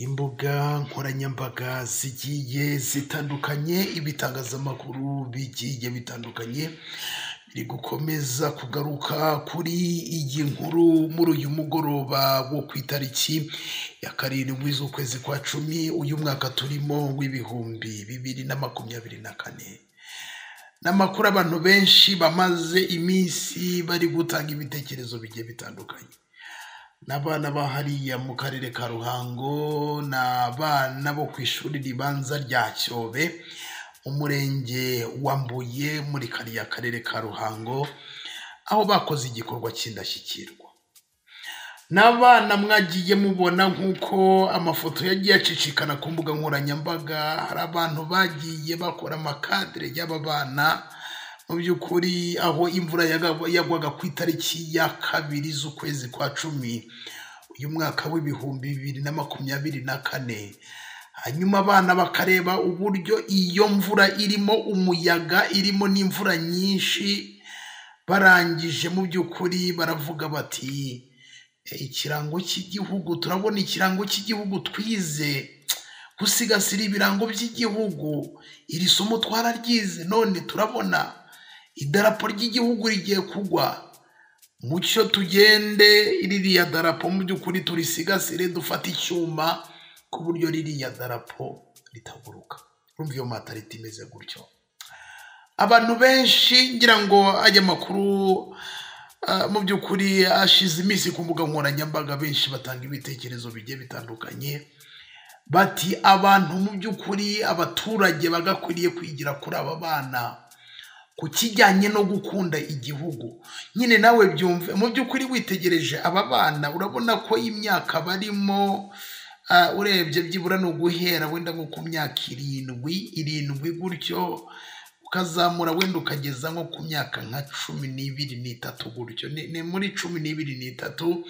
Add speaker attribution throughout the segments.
Speaker 1: Imbuga nkoranyambaga zigiye zitandukanye, ibitangazamakuru bigiye bitandukanye, biri gukomeza kugaruka kuri iyi nkuru muri uyu mugoroba wo ku itariki ya karindwi z'ukwezi kwa cumi, uyu mwaka turimo w'ibihumbi bibiri na makumyabiri na kane. Ni amakuru abantu benshi bamaze iminsi bari gutanga ibitekerezo bigiye bitandukanye. Ni abana ba hariya mu karere ka Ruhango, ni abana bo ku ishuri ribanza rya Cyobe, mu murenge wa Mbuye, muri kariya karere ka Ruhango, aho bakoze igikorwa cy'indashyikirwa. Ni abana mwagiye mubona nk'uko amafoto yagiye acicikana ku mbuga nkoranyambaga, hari abantu bagiye bakora amakadere y'aba bana, mu by'ukuri aho imvura yaga- yagwaga ku itariki ya kabiri z'ukwezi kwa cumi, uyu mwaka w'ibihumbi bibiri na makumyabiri na kane. Hanyuma abana bakareba uburyo iyo mvura irimo umuyaga, irimo n'imvura nyinshi, barangije mu by'ukuri baravuga bati ikirango cy'igihugu turabona ikirango cy'igihugu twize gusigasira ibirango by'igihugu iri somo twararyize none turabona idarapo ry'igihugu rigiye kugwa mucyo tugende ririya darapo mu by'ukuri turisigasire dufate icyuma ku buryo ririya darapo ritaguruka urumva iyo mata imeze gutyo abantu benshi ngira ngo aya makuru ah, mu by'ukuri ashize iminsi ku mbuga nkoranyambaga benshi batanga ibitekerezo bigiye bitandukanye bati abantu mu by'ukuri abaturage bagakwiriye kwigira kuri aba bana ku kijyanye no gukunda igihugu nyine nawe byumve mu by'ukuri witegereje aba bana urabona ko imyaka barimo ah, urebye byibura ni uguhera wenda nko ku myaka irindwi irindwi gutyo ukazamura wenda ukageza nko ku myaka nka cumi n'ibiri n'itatu gutyo ni ni muri cumi n'ibiri n'itatu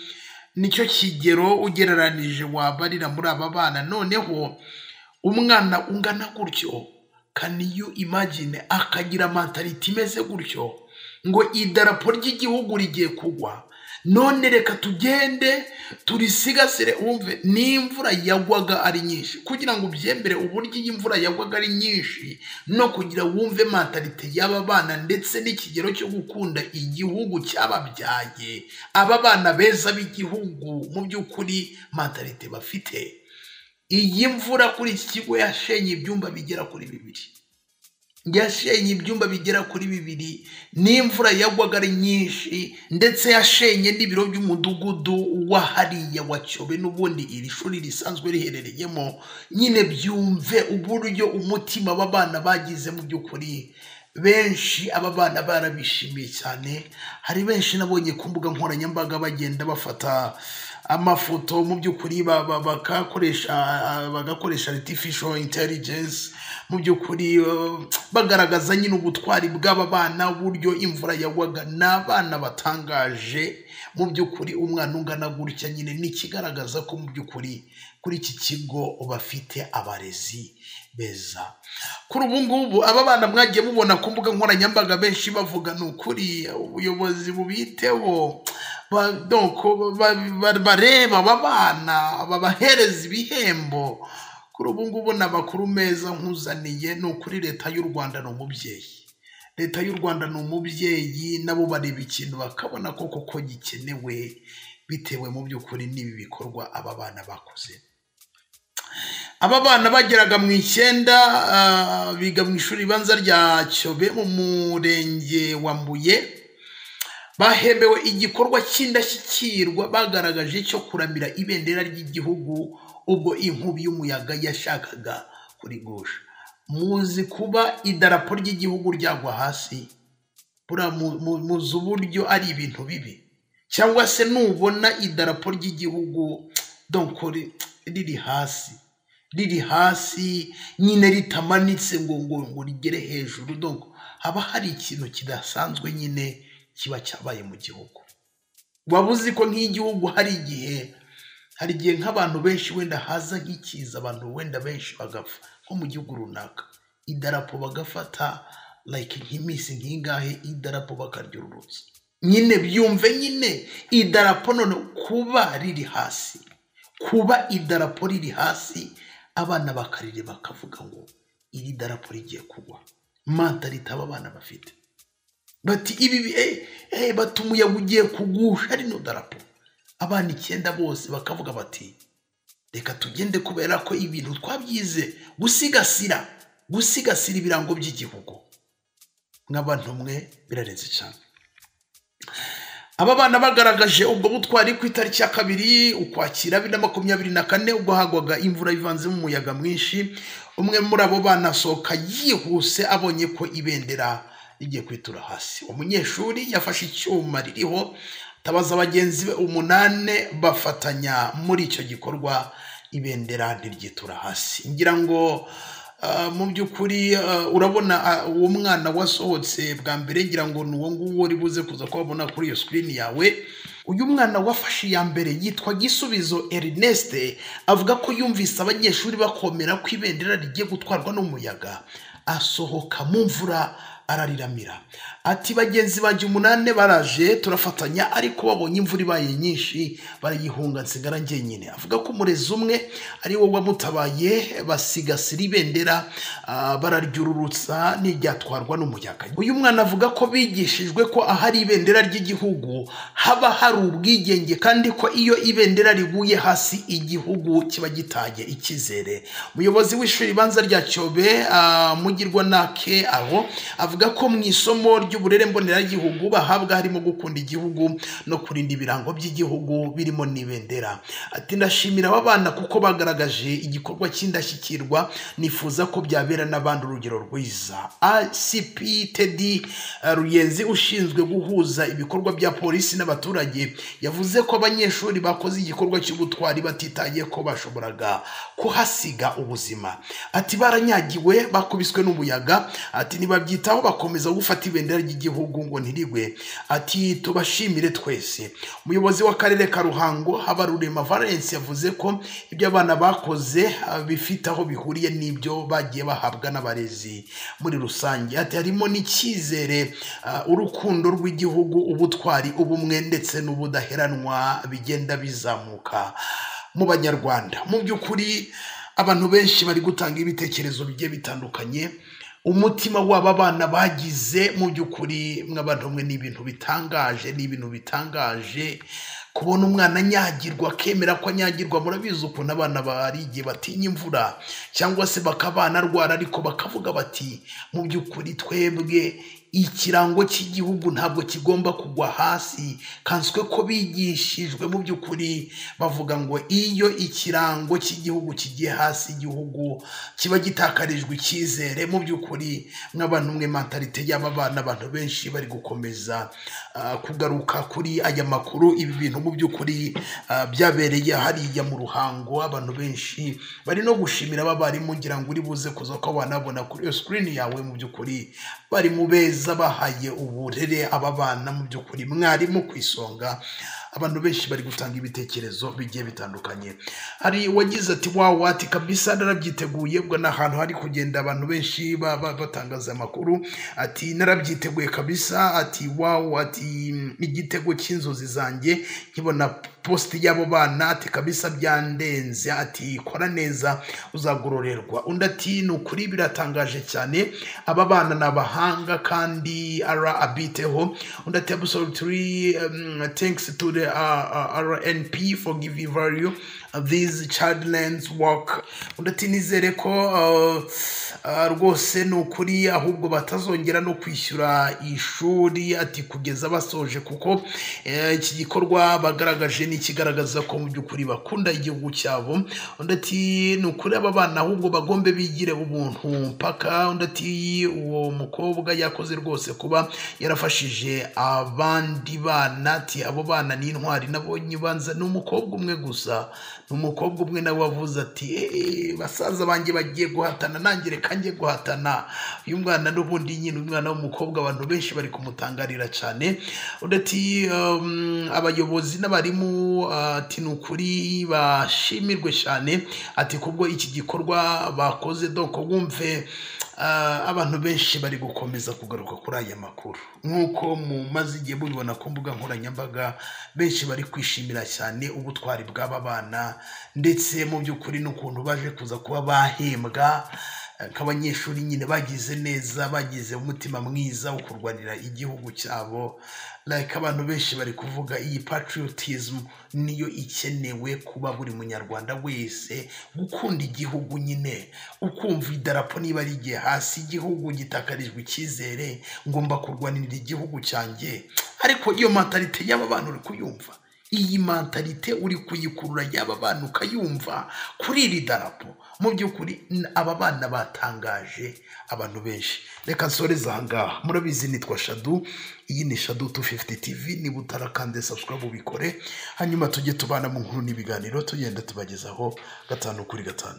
Speaker 1: nicyo kigero ugereranije wabarira muri aba bana noneho umwana ungana gutyo can you imagine akagira mentality imeze gutyo ngo idarapo ry'igihugu rigiye kugwa none reka tugende turisigasire wumve n'imvura yagwaga ari nyinshi kugira ngo ubyemere uburyo iyi mvura yagwaga ari nyinshi no kugira wumve mentality y'aba bana ndetse n'ikigero cyo gukunda igihugu cyababyaye aba bana beza b'igihugu mu by'ukuri mentality bafite iyi mvura kuri iki kigo yashenye ibyumba bigera kuri bibiri yashenye ibyumba bigera kuri bibiri n'imvura yagwaga ari nyinshi ndetse yashenye n'ibiro by'umudugudu wa hariya wa cyobe n'ubundi iri shuri risanzwe riherereyemo nyine byumve uburyo umutima aba bana bagize mu by'ukuri benshi aba bana barabishimiye cyane hari benshi nabonye ku mbuga nkoranyambaga bagenda bafata amafoto mu by'ukuri ba- ba- bakakoresha bagakoresha artificial intelligence mu by'ukuri eh, bagaragaza nyine ubutwari bw'aba bana uburyo imvura yagwaga ni abana batangaje mu by'ukuri umwana ungana gutya nyine ni ikigaragaza ko mu by'ukuri kuri iki kigo bafite abarezi beza kuri ubu ngubu aba bana mwagiye mubona ku mbuga nkoranyambaga benshi bavuga ni ukuri ubuyobozi bubiteho ba- donc ba- ba- bareba aba bana babahereza ibihembo kuri ubu ngubu ni amakuru meza nkuzaniye ni ukuri leta y'u rwanda ni umubyeyi leta y'u rwanda ni umubyeyi nabo bareba ikintu bakabona koko ko gikenewe bitewe mu by'ukuri n'ibi bikorwa aba bana bakoze aba bana bageraga mu icyenda ah, biga mu ishuri ribanza rya cyobe mu murenge wa mbuye bahembewe igikorwa cy'indashyikirwa bagaragaje cyo kuramira ibendera ry'igihugu ubwo inkubi y'umuyaga yashakaga kurigusha muzi kuba idarapo ry'igihugu ryagwa hasi buriya mu- mu- muzi uburyo ari ibintu bibi cyangwa se nubona idarapo ry'igihugu donc ri- riri hasi riri hasi nyine ritamanitse ngo ngo ngo rigere hejuru donc haba hari ikintu kidasanzwe nyine kiba cyabaye mu gihugu waba uzi ko nk'igihugu hari igihe hari igihe nk'abantu benshi wenda haza nk'ikiza abantu wenda benshi bagapfa nko mu gihugu runaka idarapo bagafata like nk'iminsi nk'ingahe idarapo bakaryururutsa nyine byumve nyine idarapo none kuba riri hasi kuba idarapo riri hasi abana bakarireba bakavuga ngo iri darapo rigiye kugwa manta ritaba abana bafite bati ibi eee bati umuyaga ugiye kugusha rino darapo abana icyenda bose bakavuga bati reka tugende kubera ko ibintu twabyize gusigasira gusigasira ibirango by'igihugu nk'abantu mwe birarenze cyane aba bana bagaragaje ubwo butwari ku itariki ya kabiri ukwakira bibiri na makumyabiri na kane ubwo hagwaga imvura ivanzemo umuyaga mwinshi umwe muri abo bana asohoka yihuse abonye ko ibendera rigiye kwitura hasi umunyeshuri yafashe icyuma ririho atabaza bagenzi be umunani bafatanya muri icyo gikorwa ibendera ntiryitura hasi ngira ngo mu by'ukuri urabona uwo mwana wasohotse bwa mbere ngira ngo ni uwo nguwo uri buze kuza kuhabona kuri iyo sikirini yawe uyu mwana wafashe iya mbere yitwa gisubizo erineste avuga ko yumvise abanyeshuri bakomera ko ibendera rigiye gutwarwa n'umuyaga asohoka mu mvura arariramira ati bagenzi banjye umunani baraje turafatanya ariko babonye imvura ibaye nyinshi barayihunga nsigara njyenyine avuga ko umurezi umwe ari wo wamutabaye basigasira ibendera bararyururutsa n'iryatwarwa n'umuyaga uyu mwana avuga ko bigishijwe ko ahari ibendera ry'igihugu haba hari ubwigenge kandi ko iyo ibendera riguye hasi igihugu kiba gitaye icyizere umuyobozi w'ishuri ribanza rya cyobe mugirwa nake aho avuga avuga ko mu isomo ry'uburere mboneragihugu bahabwa harimo gukunda igihugu no kurinda ibirango by'igihugu birimo n'ibendera ati ndashimira aba bana kuko bagaragaje igikorwa cy'indashyikirwa nifuza ko byabera n'abandi urugero rwiza acp tedi ruyenzi ushinzwe guhuza ibikorwa bya polisi n'abaturage yavuze ko abanyeshuri bakoze igikorwa cy'ubutwari batitaye ko bashoboraga kuhasiga ubuzima ati baranyagiwe bakubiswe n'umuyaga ati nibabyitaho bakomeza gufata ibendera ry'igihugu ngo ntirigwe ati tubashimire twese umuyobozi w'akarere ka ruhango habarurema valence yavuze ko ibyo abana bakoze bifite aho bihuriye n'ibyo bagiye bahabwa n'abarezi muri rusange ati harimo n'icyizere urukundo rw'igihugu ubutwari ubumwe ndetse n'ubudaheranwa bigenda bizamuka mu banyarwanda mu by'ukuri abantu benshi bari gutanga ibitekerezo bigiye bitandukanye umutima w'aba bana bagize mu by'ukuri mw'abantu mwe ni ibintu bitangaje ni ibintu bitangaje kubona umwana anyagirwa akemera ko anyagirwa murabizi ukuntu abana barigiye batinya imvura cyangwa se bakabana arwara ariko bakavuga bati mu by'ukuri twebwe ikirango cy'igihugu ntabwo kigomba kugwa hasi kanswe ko bigishijwe mu by'ukuri bavuga ngo iyo ikirango cy'igihugu kigiye hasi igihugu kiba gitakarijwe icyizere mu by'ukuri nk'abantu mwe mantarite y'aba bana abantu benshi bari gukomeza kugaruka kuri aya makuru ibi bintu mu by'ukuri byabereye hariya mu ruhango abantu benshi bari no gushimira abarimu ngira ngo uri buze kuza ko banabona kuri iyo sikirini yawe mu by'ukuri bari mu beza bahaye uburere aba bana mu by'ukuri mwarimu ku isonga abantu benshi bari gutanga ibitekerezo bigiye bitandukanye hari uwagize ati wawa ati kabisa narabyiteguye ubwo ni ahantu hari kugenda abantu benshi batangaza amakuru ati narabyiteguye kabisa ati wawa ati igitego cy'inzozi zanjye nkibona positi y'abo bana ati kabisa byandenze ati kora neza uzagororerwa undi ati ni ukuri biratangaje cyane aba bana ni abahanga kandi ara abiteho undi ati absolutely um, thanks to the uh, uh, RNP for giving value uh, these children's work undi ati nizere ko uh, uh, rwose ni ukuri ahubwo batazongera no kwishyura ishuri ati kugeza basoje kuko iki uh, gikorwa bagaragaje ni ikigaragaza ko mu by'ukuri bakunda igihugu cyabo undi ati ni ukuri aba bana ahubwo bagombe bigire ubuntu mpaka undi ati uwo mukobwa yakoze rwose kuba yarafashije abandi bana ati abo bana ni intwari nabonye ibanza ni umukobwa umwe gusa ni umukobwa umwe nawe wavuze ati basaza banjye bagiye guhatana nanjye reka njye guhatana uyu mwana n'ubundi nyine umwana w'umukobwa abantu benshi bari kumutangarira cyane undi ati abayobozi n'abarimu ati ni ukuri bashimirwe cyane ati kubwo iki gikorwa bakoze doko wumve Ah, abantu benshi bari gukomeza kugaruka kuri aya makuru nk'uko mumaze igihe mubibona ku mbuga nkoranyambaga benshi bari kwishimira cyane ubutwari bw'aba bana ndetse mu by'ukuri n'ukuntu baje kuza kuba bahembwa eh, nk'abanyeshuri nyine bagize neza bagize umutima mwiza wo kurwanira igihugu cyabo like abantu benshi bari kuvuga iyi patriotism niyo ikenewe kuba buri munyarwanda wese gukunda igihugu nyine ukumva idarapo niba rigiye hasi igihugu gitakarijwe icyizere ngomba kurwanirira igihugu cyanjye ariko iyo mentalite y'aba bantu uri kuyumva iyi mentalite uri kuyikurura y'aba bana ukayumva kuri iri darapo mu by'ukuri n- aba bana batangaje abantu benshi reka nsoreze aha ngaha murabizi nitwa shadu iyi ni shadu 250 tv niba utarakande subscribe ubikore hanyuma tujye tubana mu nkuru n'ibiganiro tugenda tubagezaho gatanu kuri gatanu